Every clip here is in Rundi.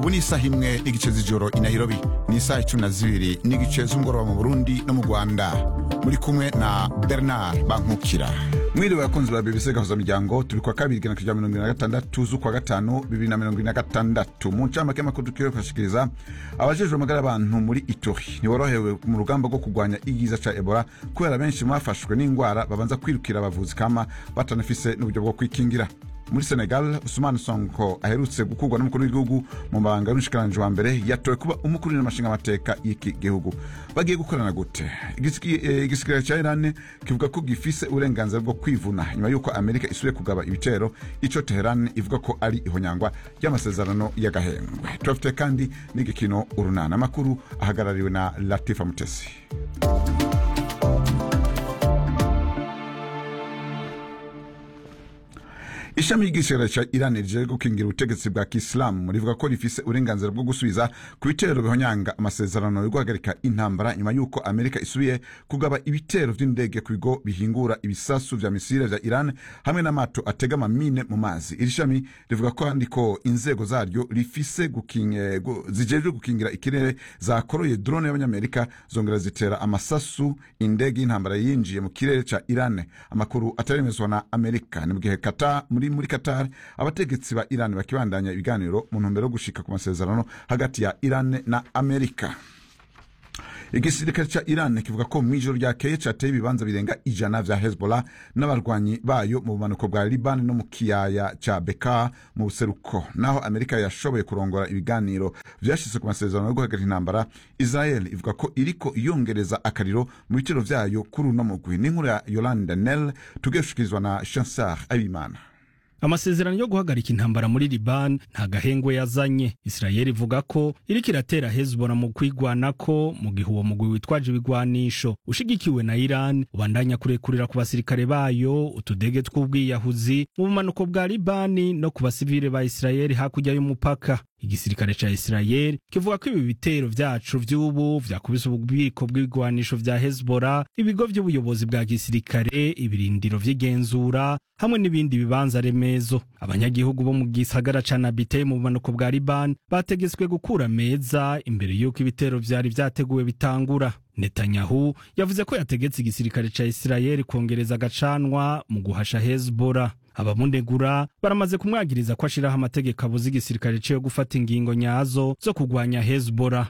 ubu ni isaha imwe n'igice z'ijoro i nairobi ni isaha icumi na zibiri n'igice z'umugoroba mu burundi no mu rwanda muri kumwe na bernard bankukira mwiriwe abakunzi ba bbc gahuza miryango turi kwa kabiri igana kuja mirongo ine na gatandatu z'ukwa gatanu bibiri na mirongo ine na gatandatu mu ncamake y'amakuru tukiwe kubashikiriza abajejwe amagara y'abantu muri ituri ntiborohewe mu rugamba rwo kurwanya igiza ca ebola kubera benshi mwafashwe n'ingwara babanza kwirukira abavuzi kama batanafise n'uburyo bwo kwikingira muri senegal usumani sonko aherutse gukurwa n'umukuru w'igihugu mu mabanga y'umushikiranganji wa mbere yatowe kuba umukuru n'amashinga amateka y'iki gihugu bagiye gukorana gute igisigara ca irani kivuga ko gifise uburenganzira bwo kwivuna nyuma y'uko amerika isubiye kugaba ibitero ico teherani ivuga ko ari ihonyangwa ry'amasezerano y'agahengwe turafite kandi n'igikino urunana amakuru ahagarariwe na latifa mutesi ishami ry'igisirikare ca irani rije gukingira ubutegetsi bwa kisilamu rivuga ko rifise uburenganzira bwo gusubiza ku bitero bihonyanga amasezerano yo guhagarika intambara nyuma y'uko amerika isubiye kugaba ibitero vy'indege ku bigo bihingura ibisasu vya misile vya iran hamwe n'amato atega amamine mu mazi iri shami rivuga kandi ko inzego zaryo rifise zijejwe gukingira ikirere zakoroye drone y'abanyamerika zongera zitera amasasu indege y'intambara yinjiye mu kirere ca iran amakuru ataremezwa na amerika ni mu gihe kata muri muri Qatar abategetsi ba Iran bakibandanya ibiganiro mu ntumbero yo gushika ku masezerano hagati ya Iran na Amerika igisirikare ca iran kivuga ko mw'ijoro ryakeye cateye ibibanza birenga ijana vya hezbollah n'abarwanyi bayo mu bumanuko bwa liban no mu kiyaya ca beka mu buseruko naho amerika yashoboye kurongora ibiganiro vyashitse ku masezerano yo guhagarika intambara israel ivuga ko iriko iyongereza akariro mu bitero vyayo kuri uno mugwi n'inkuru ya yolande nel tugeshikirizwa na chansar abimana amasezerano yo guhagarika intambara muri liban nta gahengwe yazanye isirayeli ivuga ko iriko iratera hezbollah mu kwigwanako mu gihe uwo mugwi witwaje ibigwanisho ushigikiwe na iran ubandanya kurekurira ku basirikare bayo utudege tw'ubwiyahuzi mu bumanuko bwa libani no ku basivile ba isirayeli hakurya y'umupaka igisirikare ca isirayeli kivuga ko ibi bitero vyacu vy'ubu vyakubise ububiko bw'ibigwanisho vya hezbollah ibigo vy'ubuyobozi bwa gisirikare ibirindiro vy'igenzura hamwe n'ibindi bibanza remezo abanyagihugu bo mu gisagara ca nabite mu bumanuko bwa liban bategetswe gukura meza imbere y'uko ibitero vyari vyateguwe bitangura netanyahu yavuze ko yategetse igisirikare ca isirayeli kongereza agacanwa mu guhasha hezbollah abamunegura baramaze kumwagiriza ko ashiraho amategeko abuza igisirikare ciwe gufata ingingo nyazo zo kugwanya hezbollah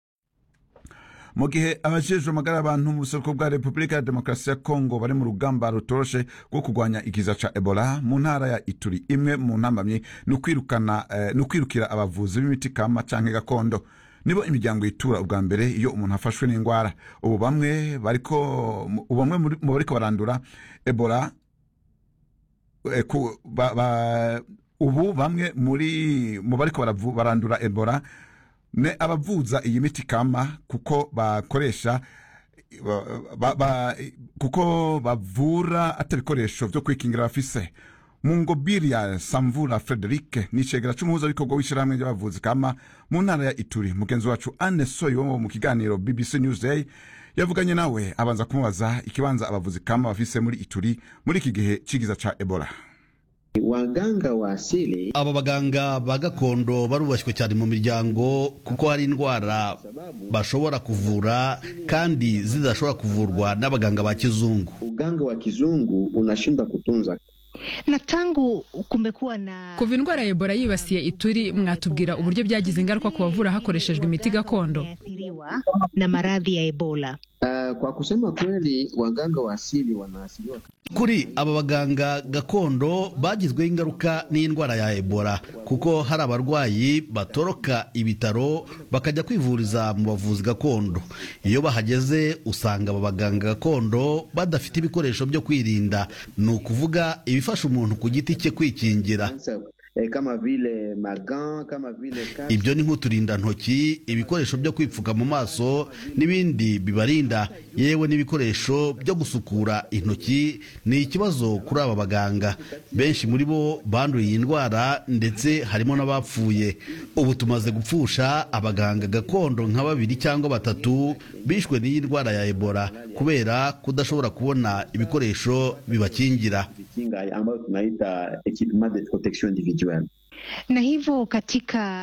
mu gihe abajejwe amagara y'abantu mu buseruko bwa repubulika ya demokarasi ya kongo bari mu rugamba rutoroshe rwo kurwanya ikiza ca ebola mu ntara ya ituri imwe mu ntambamyi ni ukwirukana eh, ni ukwirukira abavuzi b'imiti kama canke gakondo nibo imiryango yitura ubwa mbere iyo umuntu afashwe n'indwara ubu bamwe bariko ubu bamwe mu bariko barandura ebola eh, ku, ba, ba, ubu bamwe muri mu bariko barandura ebola ne abavuza iyi miti kama kuko bakoresha ba, ba, kuko bavura atabikoresho vyo kwikingira bafise mungobiri ya samvura frederic ni icegera c'umuhuzabikorwa w'ishirahamwe ry'abavuzi kama mu ntara ya ituri mugenzi wacu anne soyo wo mu kiganiro bbc newsday yavuganye nawe abanza kumubaza ikibanza abavuzi kama bafise muri ituri muri iki gihe c'igiza ca ebola waganga wa asili aba baganga ba gakondo barubashywe cyane mu miryango kuko hari indwara bashobora kuvura kandi zidashobora kuvurwa n'abaganga ba kizungu uganga wa kizungu unashindwa kutunza na tangu kumekuwa na kuva indwara ya ebola yibasiye ituri mwatubwira uburyo byagize ingaruka ku bavura hakoreshejwe imiti gakondo na maradhi ya ebola Uh, kwa kusema kweli waganga wa asili wanaasiliwa kuri aba baganga gakondo bagizweho ingaruka n'indwara ya ebola kuko hari abarwayi batoroka ibitaro bakajya kwivuriza mu bavuzi gakondo iyo bahageze usanga aba baganga gakondo badafite ibikoresho byo kwirinda ni ukuvuga ibifasha umuntu ku giti cye kwikingira kama vile magan kama vile kasi. ibyo ni nk'uturindantoki ibikoresho byo kwipfuka mu maso n'ibindi bibarinda yewe n'ibikoresho byo gusukura intoki ni ikibazo kuri aba baganga benshi muri bo banduye iyi ndwara ndetse harimo n'abapfuye ubu tumaze gupfusha abaganga gakondo nka babiri cyangwa batatu bishwe n'iyi ndwara ya ebola kubera kudashobora kubona ibikoresho bibakingira Kinga ambayo tunaita equipment de protection individuelle na hivyo katika